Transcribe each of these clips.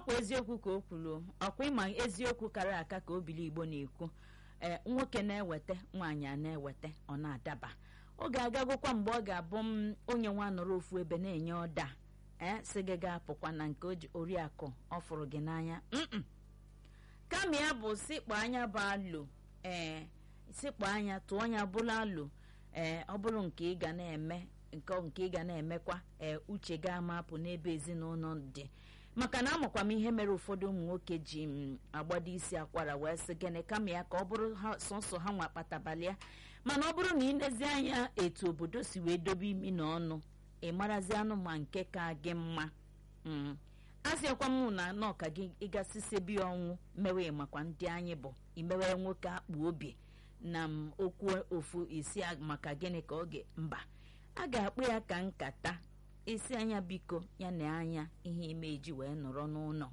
ọkwa eziokwu ka o kwuru ọkwa ịma eziokwu kara aka ka obili igbo na-ekwu ee nwoke na-eweta nwaanyị a na-eweta ọ na-adaba oge agagokwa mgbe ọ ga-abụ m onye nwa nọrọ ofu ebe na-enye ọda ee sị gị ga-apụkwa na nke oriakụ ọ fụrụ gị n'anya mm kama ya bụ sikpọ anya bụ alụ ee sikpọ anya tụọ anya bụrụ alụ ee ọ bụrụ nke ị ga na-eme nke nke ị ga na-emekwa ee uche ga-ama apụ n'ebe ezinụlọ dị maka na amakwa m ihe mere ụfọdụ ụmụ nwoke ji m agbado isi akwara wee sị gịnị kama ya ka ọ bụrụ ha sọsọ ha nwa kpatabalị ya mana ọ bụrụ na ị lezi anya etu obodo si wee dobe imi na ọnụ ị marazi anụ ma nke ka gị mma asịakwa m na nọka gị ịgasịsebi ọnwụ mewe makwa ndị anyị bụ imewe nwoke akpụ obi na m okwu ofu isi maka gịnị ka oge mba a ga-akpụ ya ka nkata isi anya biko ya na anya ihe ime eji wee nọrọ n'ụlọ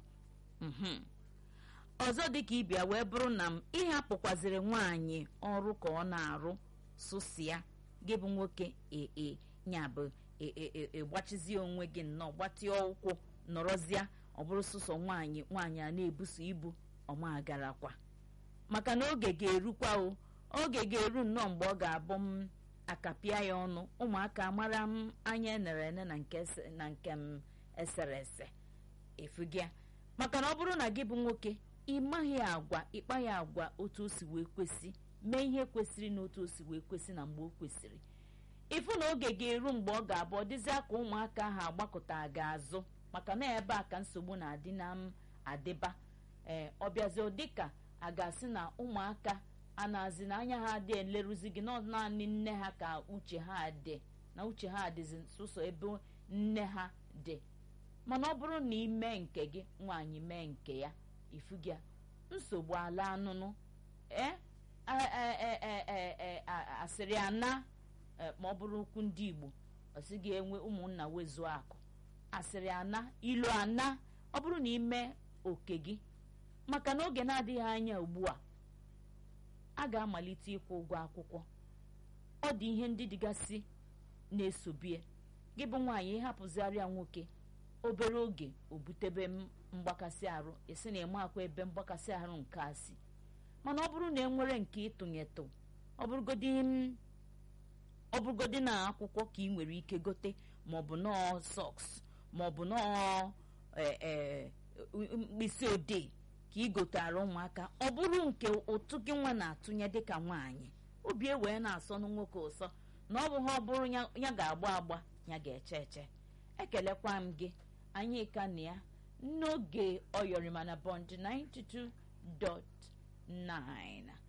ọzọ dịka ịbịa wee bụrụ na m ịhapụkwaziri nwaanyị ọrụ ka ọ na-arụ sụsịa gị bụ nwoke ee ya bụ ịgbachizie onwe gị nnọọ gbatịa ụkwụ nọrọzịa ọ bụrụ sụsọ nwaanyị nwaanyị a na-ebuso ibu ọma garakwa maka na oge ga-erukwa o oge ga-eru nnọọ mgbe ọ ga-abụ m akapịa ya ọnụ ụmụaka mara m anya enere ene na nke m esere ese efugịa maka na ọ bụrụ na gị bụ nwoke ị maghị agwa ịkpa ya agwa otu o si wee kwesị mee ihe kwesịrị na otu o si wee kwesị na mgbe o kwesịrị ịfụ na oge ga-eru mgbe ọ ga-abụ ọ dịzịa ka ụmụaka ahụ agbakọta ga-azụ maka na ebe a ka nsogbu na-adị na m adịba ee ọ bịazi dịka a ga-asị na ụmụaka a na-azị na anya ha adị eleruzi gị na naanị nne ha ka uche ha dị na uche ha adịzi sụsọ ebe nne ha dị mana ọ bụrụ na ị mee nke gị nwaanyị mee nke ya ifugia nsogbu ala anụnụ ee asịrị ana ma ọ bụrụ okwu ndị igbo ọ sị gị enwe ụmụnna wezuo akụ asịrị ana ilu ana ọ bụrụ na ime oke gị maka na oge na-adịghị anya ugbu a a ga-amalite ịkwụ ụgwọ akwụkwọ ọ dị ihe ndị dịgasị na-esobie gị bụ nwaanyị ịhapụzigharịa nwoke obere oge o butebe mgbakasị arụ esi na eme akwa ebe mgbakasị arụ nke a si mana ọ bụrụ na enwere nke ịtụnyetụ ọ bụrụgodi na akwụkwọ ka ị nwere ike gote maọbụ nọọ sọks maọbụ nọọ mkpịsị odee ka ị gotara ụmụaka ọ bụrụ nke ụtụ gị nwa na-atụnye dịka nwaanyị obi ewee na-asọnụ nwoke ụsọ na ọ bụ ha ọ bụrụ ya ga-agba agba ya ga-eche eche ekelekwa m gị anyị ka na ya n'oge ọyọrịma na bọnd 92.9